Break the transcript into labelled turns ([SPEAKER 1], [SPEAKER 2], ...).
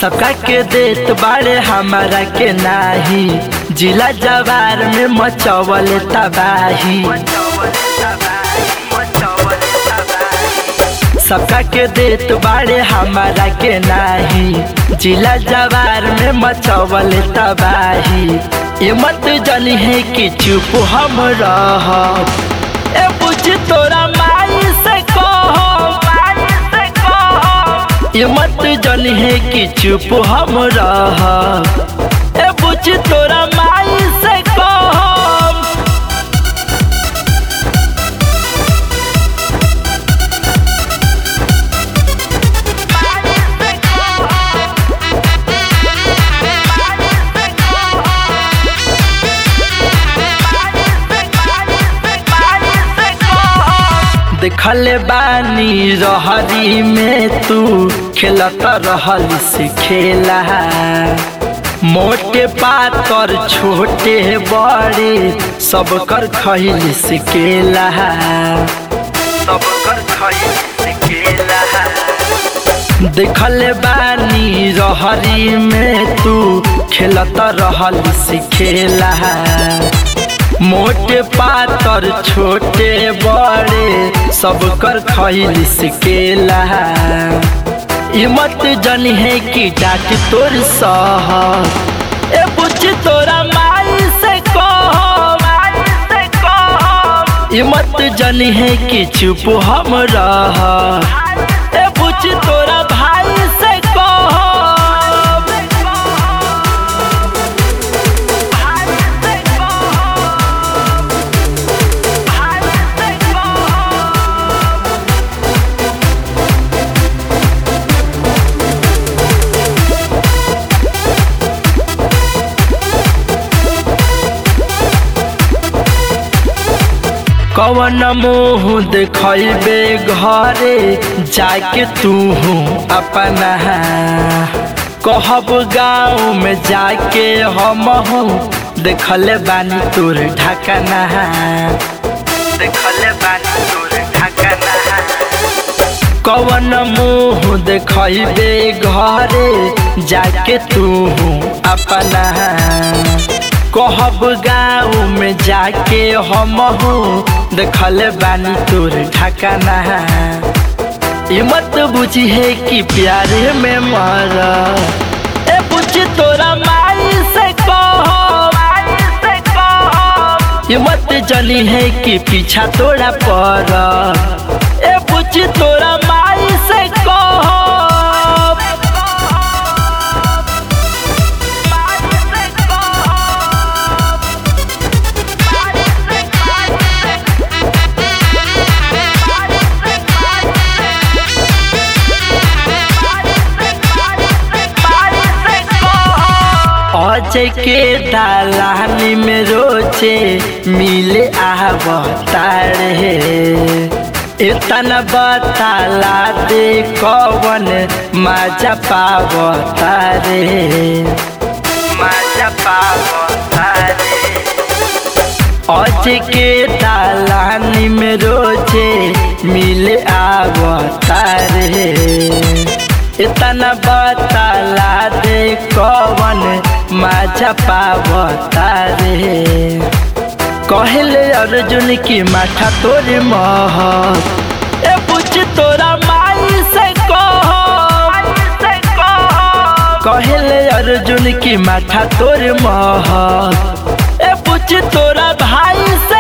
[SPEAKER 1] सबका के देत बाड़े हमारा के नाही जिला जवार में मचवल तबाही सबका के देत बाड़े हमारा के नाही जिला जवार में मचवल तबाही ये मत जानी है कि चुप हम रह ए बुझ तोरा माई से कहो माई से कहो ये मत जानी है कि चुप हम रह ए बुझ तोरा माई से कहो देखले बानी रहरी में तू खेलत रहल से खेला मोटे पातर छोटे बड़े सब कर खैल से केला सब कर खैल से केला देखले बानी रहरी में तू खेलत रहल से खेला मोटे पातर छोटे बड़े सब कर खैल सिकेला ई मत जनी है कि डाट तोर सह ए बुझ तोरा माई से कहो माई से कहो ई मत जनी है कि चुप हम रह ए बुझ तोरा भाई से कहो कवन मुँह देखबे घरे जाके तू अपना कहब गाँव में जाके हम देखले बानी तोर ढकना देखले बानी तोर ढकना कवन मुँह देखबे घरे जाके तू अपना कहब गाँव में जाके हम देखले बानी तोर ढकना ई मत बुझी है कि प्यारे में मर ए बुझ तोरा माई से कहो माई से कहो ई मत जनी है कि पीछा तोरा पर ए बुझ तोरा माई से कहो अजय के दालानी में रोचे मिले आवतार है इतना बताला दे कवन मजा पावतार मजा पावतार अजय के दालानी में रोचे मिले आवतार है इतना बताला दे कवन माझा पावता रे कहले अर्जुन की माथा तोरे मह ए बुझ तोरा माई से कहो कहले अर्जुन की माथा तोरे मह ए बुझ तोरा भाई से